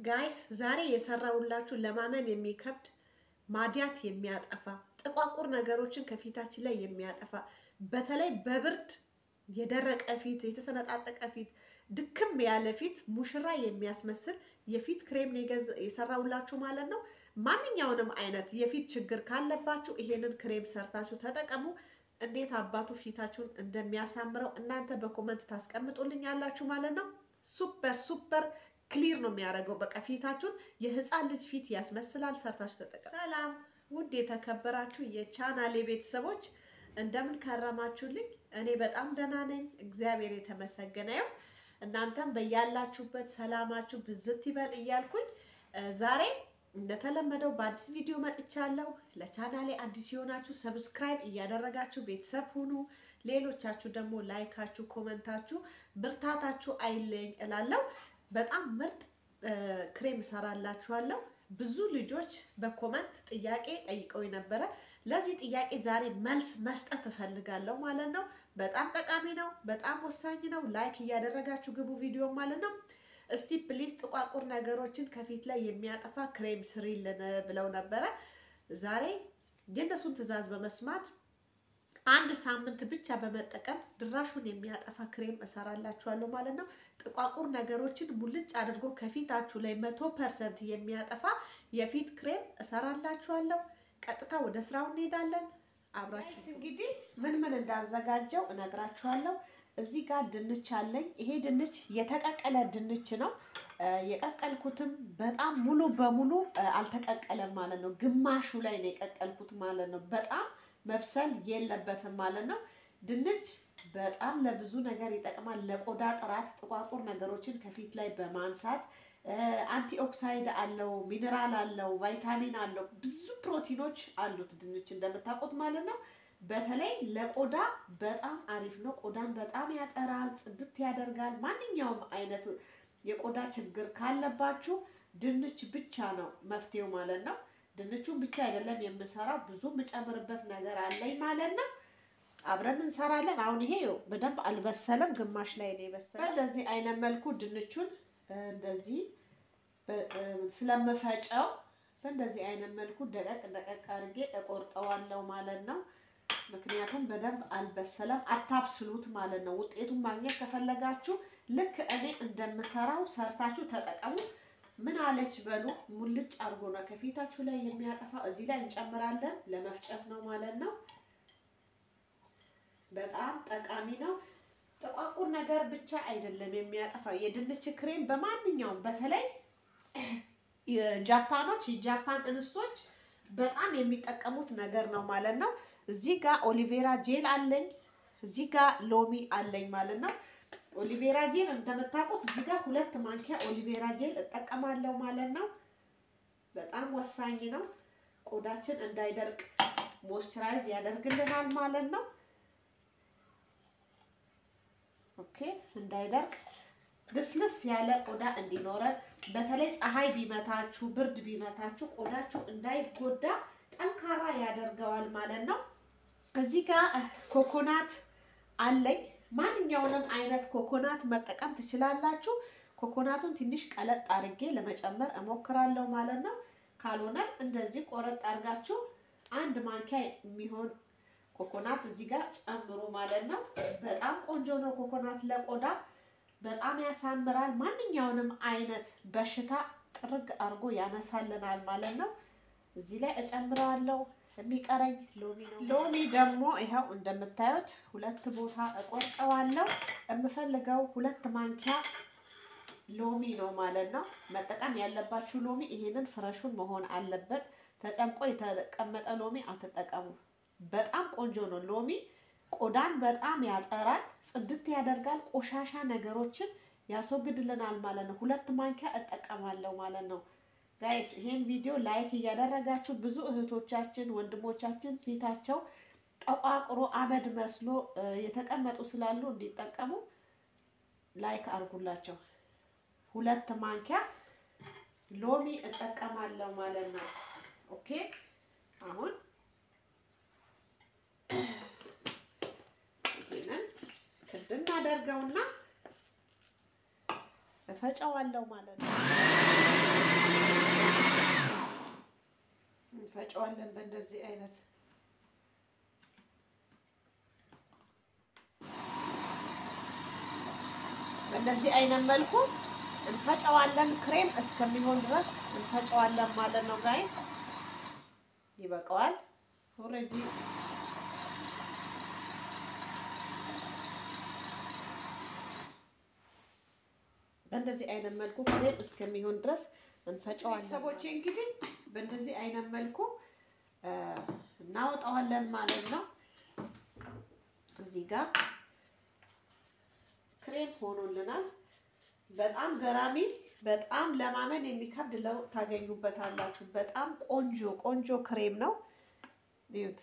ጋይስ ዛሬ የሰራውላችሁ ለማመን የሚከብድ ማዲያት የሚያጠፋ ጥቋቁር ነገሮችን ከፊታችን ላይ የሚያጠፋ በተለይ በብርድ የደረቀ ፊት፣ የተሰነጣጠቀ ፊት፣ ድክም ያለ ፊት ሙሽራ የሚያስመስል የፊት ክሬም የሰራውላችሁ ማለት ነው። ማንኛውንም አይነት የፊት ችግር ካለባችሁ ይሄንን ክሬም ሰርታችሁ ተጠቀሙ። እንዴት አባቱ ፊታችሁን እንደሚያሳምረው እናንተ በኮመንት ታስቀምጡልኝ ያላችሁ ማለት ነው። ሱፐር ሱፐር ክሊር ነው የሚያደርገው። በቃ ፊታችሁን የህፃን ልጅ ፊት ያስመስላል። ሰርታችሁ ተጠቀሙ። ሰላም ውድ የተከበራችሁ የቻናሌ ቤተሰቦች እንደምን ከረማችሁልኝ? እኔ በጣም ደህና ነኝ፣ እግዚአብሔር የተመሰገነ ይሁን። እናንተም በያላችሁበት ሰላማችሁ ብዝት ይበል እያልኩኝ ዛሬ እንደተለመደው በአዲስ ቪዲዮ መጥቻለሁ። ለቻናሌ አዲስ የሆናችሁ ሰብስክራይብ እያደረጋችሁ ቤተሰብ ሁኑ። ሌሎቻችሁ ደግሞ ላይካችሁ፣ ኮመንታችሁ ብርታታችሁ አይለኝ እላለሁ። በጣም ምርጥ ክሬም እሰራላችኋለሁ። ብዙ ልጆች በኮመንት ጥያቄ ጠይቀው ነበረ። ለዚህ ጥያቄ ዛሬ መልስ መስጠት እፈልጋለሁ ማለት ነው። በጣም ጠቃሚ ነው፣ በጣም ወሳኝ ነው። ላይክ እያደረጋችሁ ግቡ ቪዲዮ ማለት ነው። እስቲ ፕሊዝ ጥቋቁር ነገሮችን ከፊት ላይ የሚያጠፋ ክሬም ስሪልን ብለው ነበረ። ዛሬ የእነሱን ትዕዛዝ በመስማት አንድ ሳምንት ብቻ በመጠቀም ድራሹን የሚያጠፋ ክሬም እሰራላችኋለሁ ማለት ነው። ጥቋቁር ነገሮችን ሙልጭ አድርጎ ከፊታችሁ ላይ መቶ ፐርሰንት የሚያጠፋ የፊት ክሬም እሰራላችኋለሁ። ቀጥታ ወደ ስራው እንሄዳለን። አብራችሁ እንግዲህ ምን ምን እንዳዘጋጀው እነግራችኋለሁ። እዚህ ጋር ድንች አለኝ። ይሄ ድንች የተቀቀለ ድንች ነው። የቀቀልኩትም በጣም ሙሉ በሙሉ አልተቀቀለም ማለት ነው። ግማሹ ላይ ነው የቀቀልኩት ማለት ነው። በጣም መብሰል የለበትም ማለት ነው። ድንች በጣም ለብዙ ነገር ይጠቅማል። ለቆዳ ጥራት ጥቋቁር ነገሮችን ከፊት ላይ በማንሳት አንቲ ኦክሳይድ አለው፣ ሚኔራል አለው፣ ቫይታሚን አለው፣ ብዙ ፕሮቲኖች አሉት ድንች እንደምታውቁት ማለት ነው። በተለይ ለቆዳ በጣም አሪፍ ነው። ቆዳን በጣም ያጠራል፣ ጽድት ያደርጋል። ማንኛውም አይነት የቆዳ ችግር ካለባችሁ ድንች ብቻ ነው መፍትሄው ማለት ነው። ድንቹን ብቻ አይደለም የምሰራው፣ ብዙ የምጨምርበት ነገር አለኝ ማለት ነው። አብረን እንሰራለን። አሁን ይሄ በደንብ አልበሰለም፣ ግማሽ ላይ ነው የበሰለ። እንደዚህ አይነት መልኩ ድንቹን እንደዚህ ስለምፈጨው በእንደዚህ አይነት መልኩ ደቀቅ ደቀቅ አድርጌ እቆርጠዋለሁ ማለት ነው። ምክንያቱም በደንብ አልበሰለም። አታብስሉት ማለት ነው። ውጤቱን ማግኘት ከፈለጋችሁ ልክ እኔ እንደምሰራው ሰርታችሁ ተጠቀሙ። ምን አለች በሉ። ሙልጭ አድርጎ ነው ከፊታችሁ ላይ የሚያጠፋ። እዚህ ላይ እንጨምራለን። ለመፍጨት ነው ማለት ነው። በጣም ጠቃሚ ነው። ጥቋቁር ነገር ብቻ አይደለም የሚያጠፋ የድንች ክሬም በማንኛውም በተለይ ጃፓኖች የጃፓን እንስቶች በጣም የሚጠቀሙት ነገር ነው ማለት ነው። እዚህ ጋር ኦሊቬራ ጄል አለኝ። እዚህ ጋር ሎሚ አለኝ ማለት ነው። ኦሊቬራ ጄል እንደምታውቁት እዚህ ጋር ሁለት ማንኪያ ኦሊቬራ ጄል እጠቀማለሁ ማለት ነው። በጣም ወሳኝ ነው። ቆዳችን እንዳይደርቅ ሞይስቸራይዝ ያደርግልናል ማለት ነው። ኦኬ እንዳይደርቅ ልስልስ ያለ ቆዳ እንዲኖረን በተለይ ፀሐይ ቢመታችሁ ብርድ ቢመታችሁ ቆዳችሁ እንዳይጎዳ ጠንካራ ያደርገዋል ማለት ነው። እዚህ ጋር ኮኮናት አለኝ። ማንኛውንም አይነት ኮኮናት መጠቀም ትችላላችሁ። ኮኮናቱን ትንሽ ቀለጥ አድርጌ ለመጨመር እሞክራለሁ ማለት ነው። ካልሆነም እንደዚህ ቆረጥ አድርጋችሁ አንድ ማንኪያ የሚሆን ኮኮናት እዚህ ጋር ጨምሩ ማለት ነው። በጣም ቆንጆ ነው ኮኮናት ለቆዳ በጣም ያሳምራል። ማንኛውንም አይነት በሽታ ጥርግ አድርጎ ያነሳልናል ማለት ነው። እዚህ ላይ እጨምረዋለሁ። የሚቀረኝ ሎሚ ነው። ሎሚ ደግሞ ይኸው እንደምታዩት ሁለት ቦታ እቆርጠዋለሁ። የምፈልገው ሁለት ማንኪያ ሎሚ ነው ማለት ነው። መጠቀም ያለባችሁ ሎሚ ይሄንን ፍረሹን መሆን አለበት። ተጨምቆ የተቀመጠ ሎሚ አትጠቀሙ። በጣም ቆንጆ ነው ሎሚ ቆዳን በጣም ያጠራል፣ ጽድት ያደርጋል፣ ቆሻሻ ነገሮችን ያስወግድልናል ማለት ነው። ሁለት ማንኪያ እጠቀማለሁ ማለት ነው። ጋይስ ይሄን ቪዲዮ ላይክ እያደረጋችሁ ብዙ እህቶቻችን ወንድሞቻችን ፊታቸው ጠቋቁሮ አመድ መስሎ የተቀመጡ ስላሉ እንዲጠቀሙ ላይክ አድርጉላቸው። ሁለት ማንኪያ ሎሚ እጠቀማለሁ ማለት ነው። ኦኬ አሁን እናደርገውና እፈጨዋለሁ ማለት ነው። እንፈጨዋለን በእንደዚህ አይነት በእንደዚህ አይነት መልኩ እንፈጨዋለን። ክሬም እስከሚሆን ድረስ እንፈጨዋለን ማለት ነው ጋይስ። ይበቃዋል ኦልሬዲ በእንደዚህ አይነት መልኩ ክሬም እስከሚሆን ድረስ እንፈጨዋለን። ቤተሰቦቼ እንግዲህ በእንደዚህ አይነት መልኩ እናወጣዋለን ማለት ነው። እዚህ ጋር ክሬም ሆኖልናል። በጣም ገራሚ፣ በጣም ለማመን የሚከብድ ለውጥ ታገኙበታላችሁ። በጣም ቆንጆ ቆንጆ ክሬም ነው። እዩት፣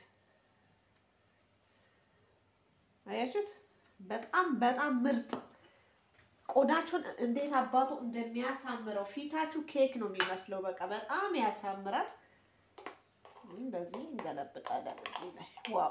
አያችሁት? በጣም በጣም ምርጥ ቆዳችሁን እንዴት አባቱ እንደሚያሳምረው ፊታችሁ ኬክ ነው የሚመስለው። በቃ በጣም ያሳምራል። እንደዚህ እንገለብጣለን እዚህ ላይ ዋው!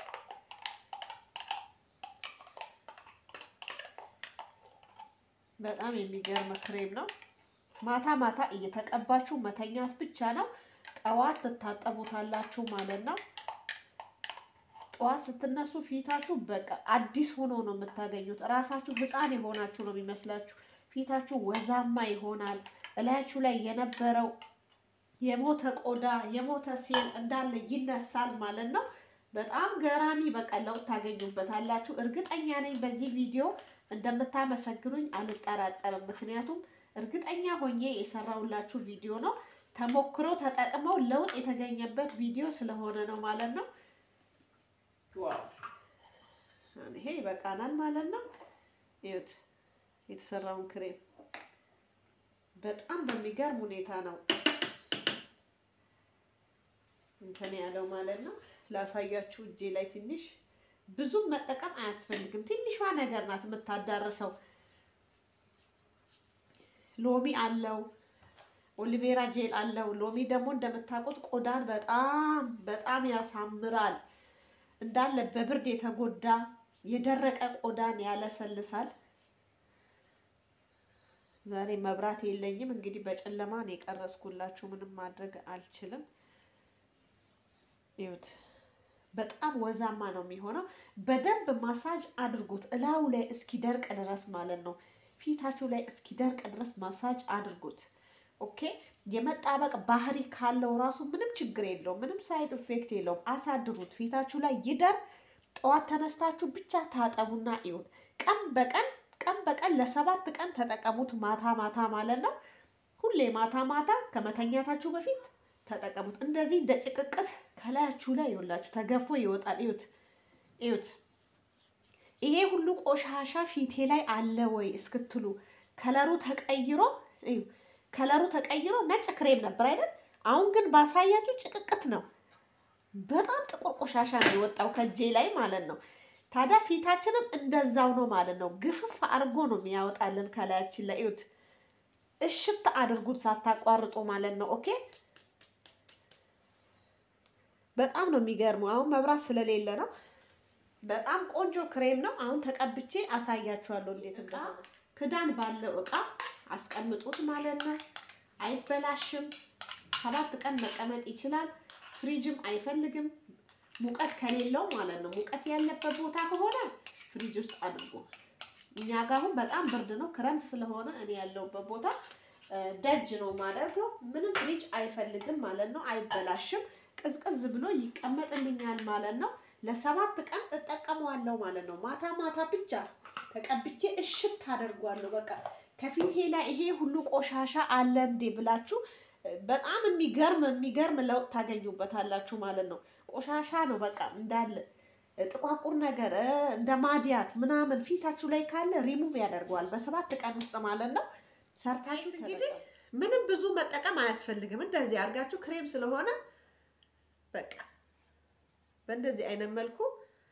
በጣም የሚገርም ክሬም ነው። ማታ ማታ እየተቀባችሁ መተኛት ብቻ ነው። ጠዋት ትታጠቡታላችሁ ማለት ነው። ጠዋት ስትነሱ ፊታችሁ በቃ አዲስ ሆኖ ነው የምታገኙት። እራሳችሁ ሕፃን የሆናችሁ ነው የሚመስላችሁ። ፊታችሁ ወዛማ ይሆናል። እላያችሁ ላይ የነበረው የሞተ ቆዳ የሞተ ሴል እንዳለ ይነሳል ማለት ነው። በጣም ገራሚ በቃ ለውጥ ታገኙበታላችሁ። እርግጠኛ ነኝ በዚህ ቪዲዮ እንደምታመሰግኑኝ አልጠራጠርም። ምክንያቱም እርግጠኛ ሆኜ የሰራሁላችሁ ቪዲዮ ነው። ተሞክሮ ተጠቅመው ለውጥ የተገኘበት ቪዲዮ ስለሆነ ነው ማለት ነው። ዋው ይሄ ይበቃናል ማለት ነው። ይኸውት የተሰራውን ክሬም በጣም በሚገርም ሁኔታ ነው እንትን ያለው ማለት ነው። ላሳያችሁ እጄ ላይ ትንሽ ብዙም መጠቀም አያስፈልግም። ትንሿ ነገር ናት የምታዳርሰው። ሎሚ አለው፣ ኦሊቬራ ጄል አለው። ሎሚ ደግሞ እንደምታውቁት ቆዳን በጣም በጣም ያሳምራል። እንዳለ በብርድ የተጎዳ የደረቀ ቆዳን ያለሰልሳል። ዛሬ መብራት የለኝም እንግዲህ በጨለማ ነው የቀረጽኩላችሁ። ምንም ማድረግ አልችልም። ይኸውት በጣም ወዛማ ነው የሚሆነው። በደንብ ማሳጅ አድርጉት እላዩ ላይ እስኪደርቅ ድረስ ማለት ነው። ፊታችሁ ላይ እስኪደርቅ ድረስ ማሳጅ አድርጉት። ኦኬ የመጣበቅ ባህሪ ካለው ራሱ ምንም ችግር የለውም። ምንም ሳይድ ኢፌክት የለውም። አሳድሩት፣ ፊታችሁ ላይ ይደር። ጠዋት ተነስታችሁ ብቻ ታጠቡና ይሁን። ቀን በቀን ቀን በቀን ለሰባት ቀን ተጠቀሙት። ማታ ማታ ማለት ነው። ሁሌ ማታ ማታ ከመተኛታችሁ በፊት ተጠቀሙት። እንደዚህ እንደ ጭቅቅት ከላያችሁ ላይ ይወላችሁ ተገፎ ይወጣል። እዩት እዩት። ይሄ ሁሉ ቆሻሻ ፊቴ ላይ አለ ወይ እስክትሉ ከለሩ ተቀይሮ እዩ ከለሩ ተቀይሮ ነጭ ክሬም ነበር አይደል? አሁን ግን ባሳያችሁ ጭቅቅት ነው። በጣም ጥቁር ቆሻሻ ነው የወጣው ከእጄ ላይ ማለት ነው። ታዲያ ፊታችንም እንደዛው ነው ማለት ነው። ግፍፍ አድርጎ ነው የሚያወጣልን ከላያችን ላይ እዩት። እሽት አድርጉት ሳታቋርጡ ማለት ነው። ኦኬ በጣም ነው የሚገርመው። አሁን መብራት ስለሌለ ነው። በጣም ቆንጆ ክሬም ነው። አሁን ተቀብቼ አሳያችኋለሁ እንዴት እንደሆነ። ክዳን ባለው እቃ አስቀምጡት ማለት ነው። አይበላሽም። ሰባት ቀን መቀመጥ ይችላል። ፍሪጅም አይፈልግም ሙቀት ከሌለው ማለት ነው። ሙቀት ያለበት ቦታ ከሆነ ፍሪጅ ውስጥ አድርጎ። እኛ ጋር አሁን በጣም ብርድ ነው፣ ክረምት ስለሆነ እኔ ያለሁበት ቦታ ደጅ ነው የማደርገው። ምንም ፍሪጅ አይፈልግም ማለት ነው። አይበላሽም። ቅዝቅዝ ብሎ ይቀመጥልኛል ማለት ነው። ለሰባት ቀን እጠቀመዋለሁ ማለት ነው። ማታ ማታ ብቻ ተቀብቼ እሽት አደርጓለሁ። በቃ ከፊቴ ላይ ይሄ ሁሉ ቆሻሻ አለ እንዴ ብላችሁ በጣም የሚገርም የሚገርም ለውጥ ታገኙበታላችሁ ማለት ነው። ቆሻሻ ነው በቃ እንዳለ ጥቋቁር ነገር እንደ ማዲያት ምናምን ፊታችሁ ላይ ካለ ሪሙቭ ያደርገዋል በሰባት ቀን ውስጥ ማለት ነው። ሰርታችሁ እንግዲህ ምንም ብዙ መጠቀም አያስፈልግም። እንደዚህ አድርጋችሁ ክሬም ስለሆነ በቃ በእንደዚህ አይነት መልኩ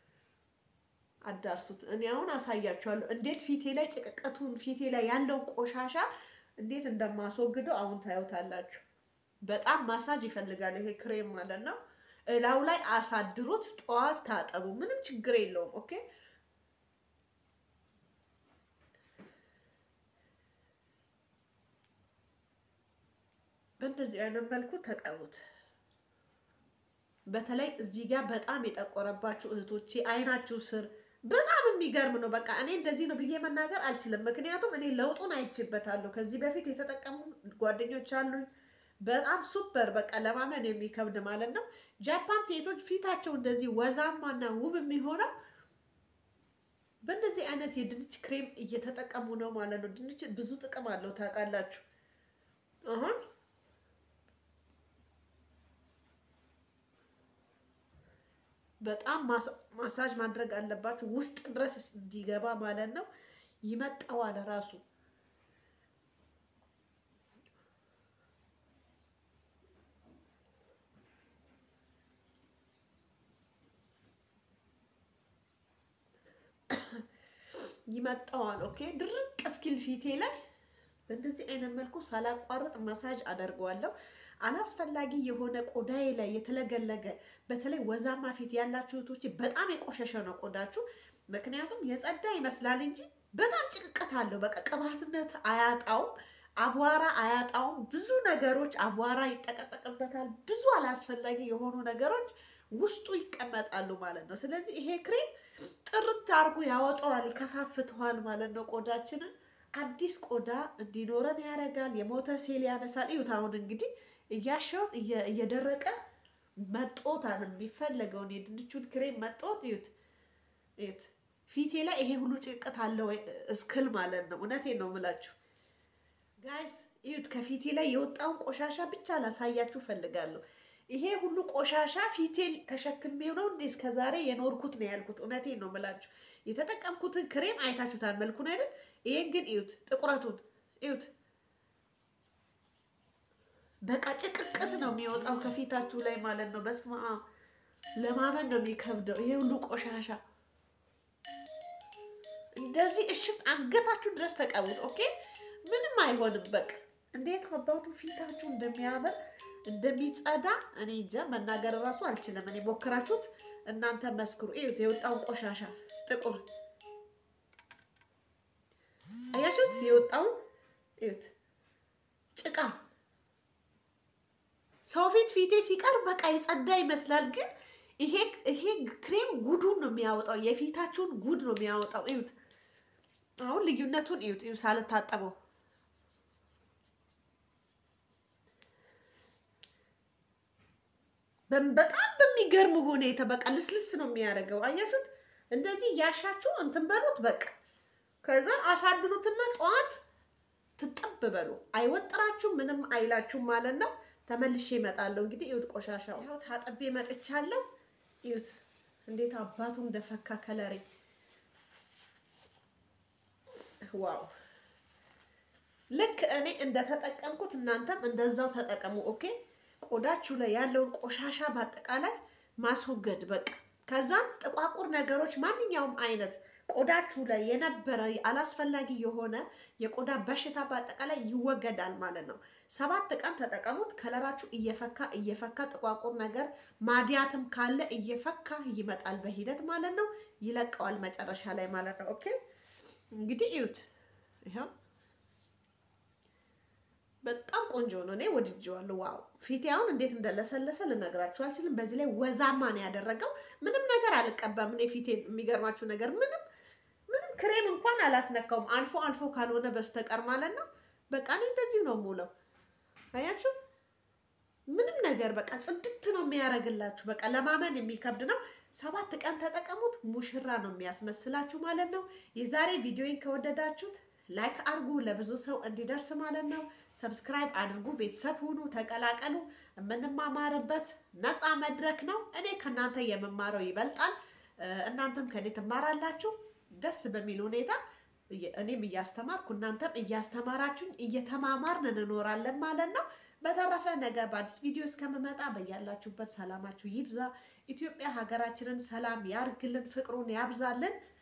አዳርሱት። እኔ አሁን አሳያችኋለሁ እንዴት ፊቴ ላይ ጭቅቅቱን ፊቴ ላይ ያለውን ቆሻሻ እንዴት እንደማስወግደው አሁን ታዩታላችሁ። በጣም ማሳጅ ይፈልጋል ይሄ ክሬም ማለት ነው። እላው ላይ አሳድሩት። ጠዋት ታጠቡ። ምንም ችግር የለውም። ኦኬ በእንደዚህ አይነት መልኩ ተቀቡት። በተለይ እዚህ ጋር በጣም የጠቆረባችሁ እህቶቼ አይናችሁ ስር በጣም የሚገርም ነው። በቃ እኔ እንደዚህ ነው ብዬ መናገር አልችልም፣ ምክንያቱም እኔ ለውጡን አይቼበታለሁ። ከዚህ በፊት የተጠቀሙ ጓደኞች አሉኝ። በጣም ሱፐር በቃ ለማመን የሚከብድ ማለት ነው። ጃፓን ሴቶች ፊታቸው እንደዚህ ወዛማና ውብ የሚሆነው በእንደዚህ አይነት የድንች ክሬም እየተጠቀሙ ነው ማለት ነው። ድንች ብዙ ጥቅም አለው ታውቃላችሁ። አሁን በጣም ማሳጅ ማድረግ አለባችሁ ውስጥ ድረስ እንዲገባ ማለት ነው። ይመጣዋል ራሱ ይመጣዋል። ኦኬ ድርቅ እስኪል ፊቴ ላይ በእንደዚህ አይነት መልኩ ሳላቋርጥ ማሳጅ አደርገዋለሁ። አላስፈላጊ የሆነ ቆዳዬ ላይ የተለገለገ በተለይ ወዛማ ፊት ያላችሁ እህቶች በጣም የቆሸሸ ነው ቆዳችሁ። ምክንያቱም የጸዳ ይመስላል እንጂ በጣም ጭቅቅት አለው። በቃ ቅባትነት አያጣውም፣ አቧራ አያጣውም። ብዙ ነገሮች አቧራ ይጠቀጠቅበታል። ብዙ አላስፈላጊ የሆኑ ነገሮች ውስጡ ይቀመጣሉ ማለት ነው። ስለዚህ ይሄ ክሬም ጥርት አድርጎ ያወጣዋል፣ ይከፋፍተዋል ማለት ነው ቆዳችንን አዲስ ቆዳ እንዲኖረን ያደርጋል። የሞተ ሴል ያነሳል። እዩት አሁን እንግዲህ እያሸሁት እየደረቀ መጦታል። የሚፈለገውን የድንቹን ክሬም መጦት እዩት እዩት። ፊቴ ላይ ይሄ ሁሉ ጭቅት አለው እስክል ማለት ነው። እውነቴን ነው የምላችሁ ጋይስ እዩት። ከፊቴ ላይ የወጣውን ቆሻሻ ብቻ ላሳያችሁ ፈልጋለሁ። ይሄ ሁሉ ቆሻሻ ፊቴ ተሸክሜው ነው እንዴ እስከዛሬ የኖርኩት ነው ያልኩት። እውነቴን ነው የምላችሁ። የተጠቀምኩትን ክሬም አይታችሁታል መልኩን አይደል? ይሄን ግን እዩት፣ ጥቁረቱን እዩት። በቃ ጭቅቅት ነው የሚወጣው ከፊታችሁ ላይ ማለት ነው። በስመ አብ ለማመን ነው የሚከብደው። ይሄ ሁሉ ቆሻሻ እንደዚህ እሽት አንገታችሁ ድረስ ተቀቡት። ኦኬ ምንም አይሆንም። በቃ እንዴት አባቱ ፊታችሁ እንደሚያምር እንደሚጸዳ እኔ እንጃ መናገር እራሱ አልችልም። እኔ ሞክራችሁት እናንተ መስክሩ። እዩት የወጣውን ቆሻሻ ጥቁር አያችሁት? የወጣውን እዩት ጭቃ ሰው ፊት ፊቴ ሲቀር በቃ የጸዳ ይመስላል። ግን ይሄ ይሄ ክሬም ጉዱን ነው የሚያወጣው፣ የፊታችሁን ጉድ ነው የሚያወጣው። እዩት አሁን ልዩነቱን እዩት። እዩ ሳልታጠበው በጣም በሚገርም ሁኔታ በቃ ልስልስ ነው የሚያደርገው። አያችሁት? እንደዚህ ያሻችሁ እንትን በሉት በቃ ከዛ አሳድሩትና ጠዋት ትጠብ በሉ። አይወጥራችሁ ምንም አይላችሁ ማለት ነው። ተመልሼ እመጣለሁ። እንግዲህ እዩት ቆሻሻው ያው ታጥቤ መጥቻለሁ። እዩት እንዴት አባቱ እንደፈካ ከለሬ ዋው! ልክ እኔ እንደተጠቀምኩት እናንተም እንደዛው ተጠቀሙ። ኦኬ ቆዳችሁ ላይ ያለውን ቆሻሻ በአጠቃላይ ማስወገድ በቃ ከዛም ጥቋቁር ነገሮች ማንኛውም አይነት ቆዳችሁ ላይ የነበረ አላስፈላጊ የሆነ የቆዳ በሽታ በአጠቃላይ ይወገዳል ማለት ነው። ሰባት ቀን ተጠቀሙት። ከለራችሁ እየፈካ እየፈካ ጥቋቁር ነገር ማዲያትም ካለ እየፈካ ይመጣል በሂደት ማለት ነው። ይለቀዋል መጨረሻ ላይ ማለት ነው። ኦኬ እንግዲህ እዩት። ይኸው በጣም ቆንጆ ነው። እኔ ወድጄዋለሁ። ዋው ፊቴ አሁን እንዴት እንደለሰለሰ ልነግራችሁ አልችልም። በዚህ ላይ ወዛማ ነው ያደረገው። ምንም ነገር አልቀባም። እኔ ፊቴ የሚገርማችሁ ነገር ምንም ምንም ክሬም እንኳን አላስነካውም። አልፎ አልፎ ካልሆነ በስተቀር ማለት ነው። በቃ እኔ እንደዚህ ነው የምውለው። አያችሁ ምንም ነገር በቃ ጽድት ነው የሚያደርግላችሁ። በቃ ለማመን የሚከብድ ነው። ሰባት ቀን ተጠቀሙት። ሙሽራ ነው የሚያስመስላችሁ ማለት ነው። የዛሬ ቪዲዮን ከወደዳችሁት ላይክ አድርጉ፣ ለብዙ ሰው እንዲደርስ ማለት ነው። ሰብስክራይብ አድርጉ፣ ቤተሰብ ሁኑ፣ ተቀላቀሉ። የምንማማርበት ነፃ መድረክ ነው። እኔ ከእናንተ የምማረው ይበልጣል፣ እናንተም ከእኔ ትማራላችሁ። ደስ በሚል ሁኔታ እኔም እያስተማርኩ እናንተም እያስተማራችሁኝ እየተማማርን እንኖራለን ማለት ነው። በተረፈ ነገ በአዲስ ቪዲዮ እስከምመጣ በያላችሁበት ሰላማችሁ ይብዛ። ኢትዮጵያ ሀገራችንን ሰላም ያርግልን፣ ፍቅሩን ያብዛልን።